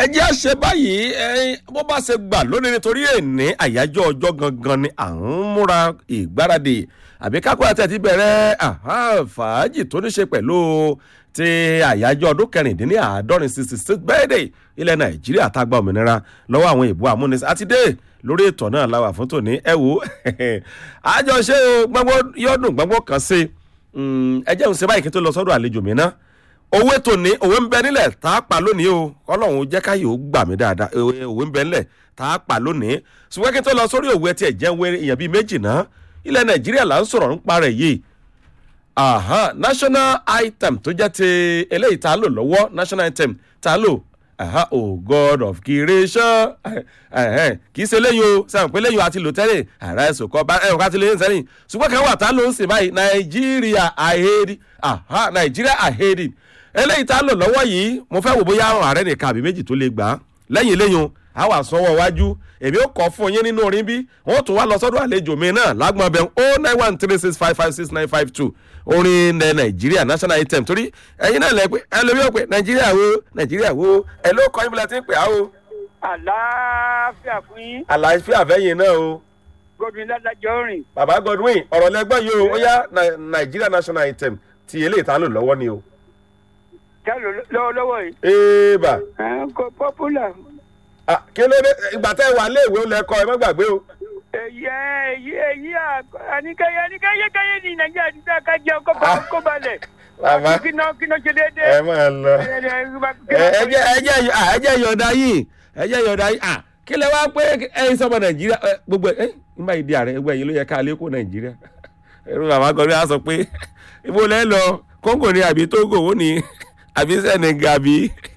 jẹ́ àṣẹ báyìí ẹyin bó bá ṣe gbà lónìí nítorí èní àyájọ́ ọjọ́ gangan ni à ń múra ìgbáradì àbí kákó àti àti bẹ̀rẹ̀ aha, fàájì tó ní ṣe pẹ̀lú ti àyájọ́ ọdún kẹrìndínláàádọ́rin sixty six birthday ilẹ̀ nàìjíríà tá a gba òmìnira lọ́wọ́ àwọn ìbò amúnisìn àti dé lórí ètò náà la wà fún tòní ẹ wò ó àjọṣe o gbọ́ngbọ́n yọ́dún gbọ́ngbọ́n kan sí ẹ jẹ́ òun ṣe báyìí kí n tó lọ sọ́dọ̀ àlejò mi náà owó ètò ní òwe ń bẹ nílẹ̀ tá a pa lónìí o kọ́lọ́hún jẹ́ káyé ó gbà mí dáadáa òwe ń bẹ nílẹ̀ tá a pa lónìí ṣùgbọ́n kí n tó lọ sórí òwe tí ẹ̀ jẹ́ wé èèyàn bíi méjì náà ilẹ̀ nàìjíríà là ń sọ̀rọ̀ ń parẹ̀ yìí aha national item tó jẹ́ ti eléyìí tá a lò lọ́wọ́ national item tá a lò aha oh god of creation kì í ṣe lẹ́yìn o sẹ́wọ̀n pé lẹ́yìn o àti lò tẹ́lẹ̀ ara ẹ̀sùn kọ́ bá ẹ̀rọ ká ti lè ń sẹ́yìn ṣùgbọ́n kan wà tá a lò ń sìn báyìí nàìjíríà àhẹ́rì aha nàìjíríà àhẹ́rì eléyìí tá a lò lọ́wọ́ yìí mo fẹ́ wò bóyá àwọn ààrẹ nìkan àbí méjì tó lè gbà á lẹ́yìn lẹ́yìn a wà sanwó wájú èmi ó kọ́ fún yín nínú orin bí wọ́n tún wá lọ sọ́dọ̀ àlejò mi náà lágbọ́n bẹ́ẹ̀ o nine one three six five five six nine five two orin ẹ̀ nàìjíríà national item torí ẹ̀yin náà lẹ pé ẹ lómi ò pé nàìjíríà wo nàìjíríà wo ẹ ló kọ́ ibùdó tí ń pè á o. àlàáfíà fún yín àlàáfíà fẹ́yìn náà o. gómìnà ládàjọ́ rìn bàbá godwin ọ̀rọ̀ lẹ́gbọ́n yìí o ó yá nàìjíríà national item ti eléyìí tá a lò lọ́wọ́ ni o. kálọ̀ lọ́wọ́lọ́wọ́ yìí. éèbà ẹ̀ ń kó pọ́pùlà. Ah, kí ló dé ìgbà tẹ́ ẹ wà léèwé ó lẹ́kọ́ ẹ má gbàgbé o. èyí èyí èyí àníkẹ́yẹ àníkẹ́yẹ kẹ́yẹ ní nàìjíríà ti sá ká jẹun kó ba kó balẹ̀. Bàbá. kí náà kí náà ṣe déédéé. ẹ máa lọ. ẹ ẹ jẹ́ ẹ jẹ́ ẹ jẹ́ yọ̀ọ̀dá yìí ẹ jẹ́ yọ̀ọ̀dá yìí ah kí lẹ wá pé ẹyin sọmọ nàìjíríà ẹ, gbogbo ẹ nígbà yìí di ààrẹ ẹgbẹ́ yìí ló yẹ ká lé kó nàìjíríà ẹrú bàbá gọrí á sọ pé ibo lẹ lọ kóńgò ni àbí tógò ó ní àbí sẹnẹgà àbí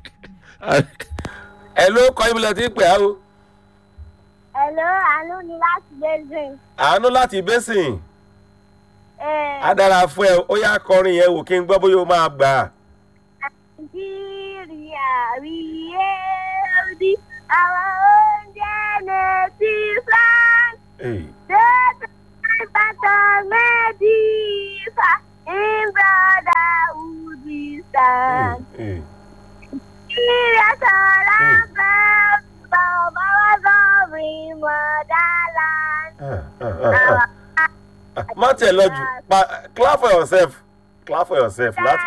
ẹ ló kọ ibùdó tí ń pè á o Hello, àánú ni láti Basin. àánú láti bẹ́sìn Eh, á dára fún ẹ ó yá kọrin yẹn wò kí n gbọ́ bóyá ó máa gbà á. Nàìjíríà rí èrí àwọn oúnjẹ nẹ́tí France. Hey. Dẹ́tà ìbátan mẹ́dífà in brotherhood we stand. Hey. Nàìjíríà sọ̀rọ̀ bẹ́ẹ̀ bàbá wa sọ̀rọ̀ motherland. Ah, ah, ah, ah. má tiẹ̀ lọ jù pa clap for yourself clap for yourself láti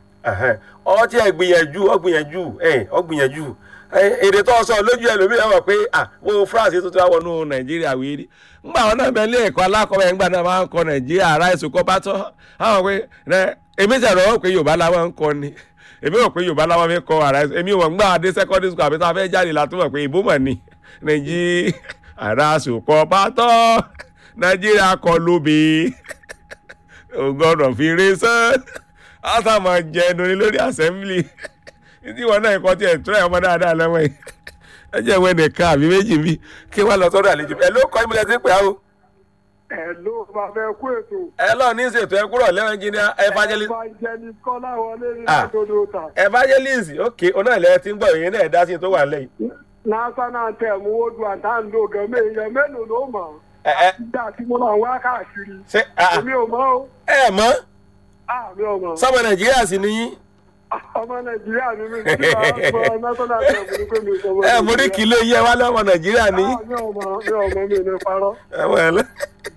ọ tí ẹ gbìyànjú ọ gbìyànjú ẹ ọ gbìyànjú ẹ, èdè tó sọ lójú ẹlòmíràn wọ pé ah wo france tó ti wá wọnú nàìjíríà wíìrì ńgbà wọn náà bẹ ilé ẹ̀kọ́ alákọ̀ọ́bẹ̀ ńgbà náà máa ń kọ nàìjíríà ara ẹ̀sùn kọ́ bá tọ́ àwọn pé ẹ èmi tẹ̀ lọ́wọ́ pé yorùbá làwọn ń kọ ni èmi rò pé yorùbá làwọn fi kọ ara ẹ̀sùn èmi wọ̀ ńgbà adé secondary school àbí tá a fẹ́ jáde látúmọ̀ pé ìbò mọ̀ ni nàìjíríà ara ẹ̀sùn kọ́ bá tọ́ nàìjíríà kọ lóbi ògbọ́dọ̀ fi rí sán ásà máa jẹ ẹnu ní lórí assembly títí wọn náà kọ́ tiẹ̀ tura ọmọ dáadáa lọ́wọ́ yìí ẹ jẹ́ ìwé nìkan àbí méjì bí kí wọ́n lọ sọ́dọ̀ àlejò ẹ ló kọ́ ìmúlẹ̀ tí ń pè á o. ẹ ló máa fẹ́ kú ètò. ẹ lọ ní ìṣètò ẹ kúrò lẹ́wọ̀n engineer evangelist evangelist kọ́lá wọlé ní Ah. àtòdò ta. evangelist ok onáìlẹ̀ tí ń gbọ́ ìyẹn náà dá sí i tó wà lẹ́yìn. national anthem wodu àtàndó gẹ̀mẹ́ èèyàn mélòó ló mọ̀. ẹ ẹ ìgbà tí mo náà wá káàkiri. ṣe ah, èmi ò mọ̀ o. ẹ mọ̀ àmì ò mọ̀. sọmọ nàìjíríà sì ni yín ọmọ nàìjíríà ni mí nígbà national anthem ní pé mi ò sọ ẹ mo ní kí ló yẹ wá lọ́mọ nàìjíríà ni yín. mi ò mọ̀ mi ò mọ̀ mi ò ní parọ́. ẹwọ ẹ lọ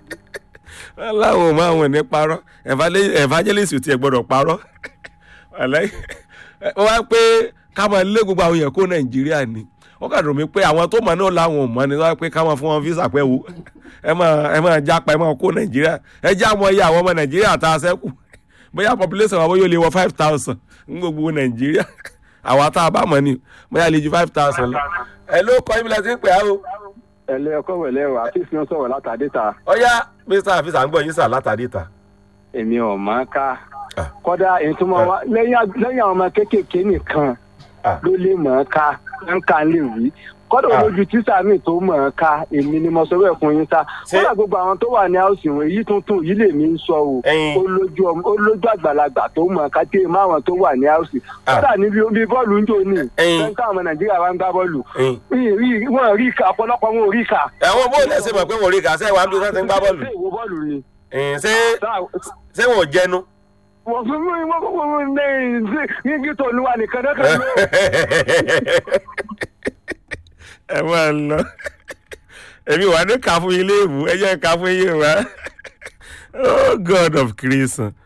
láwọn ọmọ àwọn ní parọ́ Evangel- evangelist ò tiẹ̀ gbọ́dọ̀ parọ́ Wàláhì. ó wá pé ká máa lé gbogbo àwọn èèyàn kó nàìjíríà ni ó kà dùn mí pé àwọn tó mọ̀ náà làwọn ò mọ̀ ni wọ́n á pé ká máa fún wọn visa pẹ́ wo ẹ máa ẹ máa jápa ẹ máa kó nàìjíríà ẹ já mọ iye àwọn ọmọ nàìjíríà tá a sẹ́kù bóyá population wa bóyá ó lè wọ five thousand ní gbogbo nàìjíríà àwa tá a bá mọ̀ ni bóyá lè ju five thousand lọ. ẹ ló kọ́ ibi láti ń pè á o. ẹlẹ ọkọ wẹlẹ o àfíìsì náà sọ̀rọ̀ látàdé ta ọ̀yá mr afisa ń gbọ́ yín sà látàdí ta. èmi ò mọ̀ ọ́n ká Ah. kódà èyí tó máa wá lẹ́yìn àg- lẹ́yìn àwọn ọmọ kéékèèké nìkan Ah. ló lè mọ̀ ọ́n ká ń ká lè wí kódà Ah. olójú tíṣà mi tó mọ̀ ọ́n ká èmi ni mo sọ bẹ́ẹ̀ fún yín sá Ṣé- kódà gbogbo àwọn tó wà ní áùsì wọn èyí tuntun yìí lèmi ń sọ o Ẹyin. olójú ọmọ- olójú àgbàlagbà tó mọ̀ ọ́n ká tí èèmọ̀ àwọn tó wà ní áùsì Ah. kódà níbi omi bọ́ọ̀lù ń jò ní Ẹyin. fẹ́ńtà àwọn nàìjíríà wa ń gbá bọ́ọ̀lù Ẹyin. Rí- rí- wọn rí ká ọ̀pọ̀lọpọ̀ wọn ò rí ká ẹ̀wọ̀n bó lẹ́sẹ̀ mọ̀ pé wọ́n rí kàṣẹ́ wa ń bí wọ́n ti ń gbá bọ́ọ̀lù ṣé ìwo bọ́ọ̀lù ni Ẹ̀yìn, ṣé Sáà- ṣé wọn ò jẹnu. wọ́n fún mi wọ́n fún mi ní ní tó ní wa nìkan náà kan ló. ẹ máa lọ èmi wà ní ká fún ilé ìwú ẹ jẹ́ ká fún yé wa oh god of creation